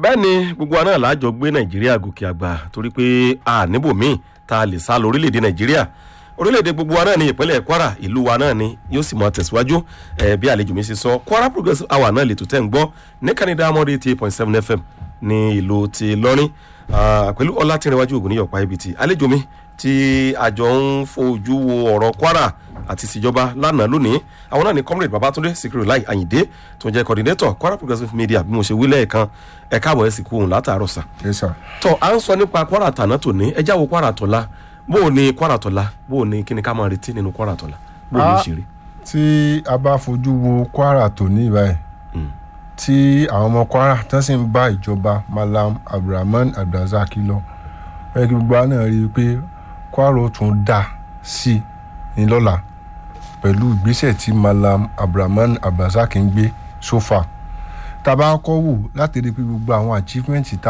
bẹ́ẹ̀ ni gbogbo wa náà láàjọ gbé nàìjíríà gòkè àgbà torí pé a níbòmíì tá a lè sá lọ orílẹ̀-èdè nàìjíríà orílẹ̀-èdè gbogbo wa náà ní ìpínlẹ̀ kwara ìlú wa náà ni yóò sì máa tẹ̀síwájú ẹ̀ bí àlejò mi ṣe sọ kwara progressive hour náà lè tó tẹ̀ ń gbọ́ ní canada amọ̀dé eighty eight point seven fm ní ìlú ti lọ́rin pẹ̀lú ọlátìrìnwájú ògùn níyọ̀pá ibi tí àlejò mi tí àjọ ń fojú wo ọ̀rọ̀ kwara àti ìṣèjọba lánàá lónìí àwọn náà ni comrade babatunde sikiru lai ayinde tó ń jẹ́ coordinator kwara progressive media bí mo ṣe wí lẹ́ẹ̀kan ẹ̀ káàbọ̀ ẹ̀ sì kú òun látàárọ̀ sà. yes sir. tọ́ à ń sọ nípa kwara tàná tòní ẹ jáwọ́ kwara tọ́lá bó o ní kwara tọ́lá bó o ní kí ni ká máa retí nínú kwara tọ́lá bó o ní Ah. ṣe rí. tí a bá fojú wo kwara tòní báyìí tí àwọn ọmọ kwara tán sì ń bá ìjọba malam abdulrahman abdulrasaq lọ ó yẹ kí gbogbo wa náà rí i pé kwara ó tún dá sí i ní lọ́la pẹ̀lú ìgbésẹ̀ tí malam abdulrahman abdulrasaq ń gbé sófà tá a bá kọ́ wò láti rí i pé gbogbo àwọn achievement tá